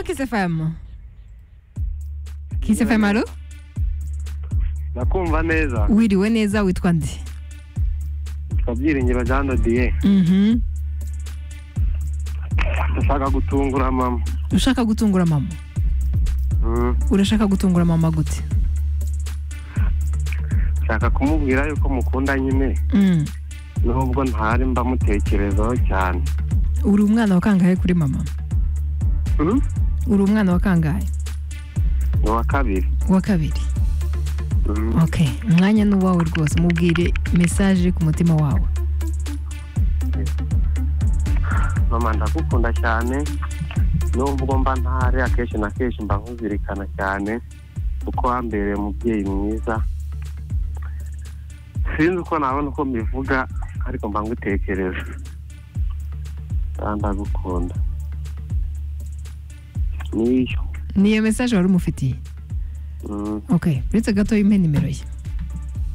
Kiss FM Kiss FM alo ndakumva neza wiriwe neza witwa nde witwa byiringiro jean dodiye Mhm. ndashaka gutungura mama ushaka gutungura mama Mm, urashaka gutungura mama gute nshaka kumubwira yuko mukunda nyine Mm. nubwo ntari mbamutekerezaho cyane uri umwana wa kangahe kuri mama Mm, uri umwana wa kangahe ni uwa kabiri wa kabiri Mm, okay umwanya ni uwawe rwose mubwire message iri ku mutima wawe mama ndagukunda cyane nubwo mba ntari akenshi na kenshi mba nkuzirikana cyane kuko wambereye umubyeyi mwiza sinzi uko nabona uko mbivuga ariko mba ngutekereza kandi ndagukunda niyo niyo message wari umufitiye Mm, okay uretse gato yimpe nimero ye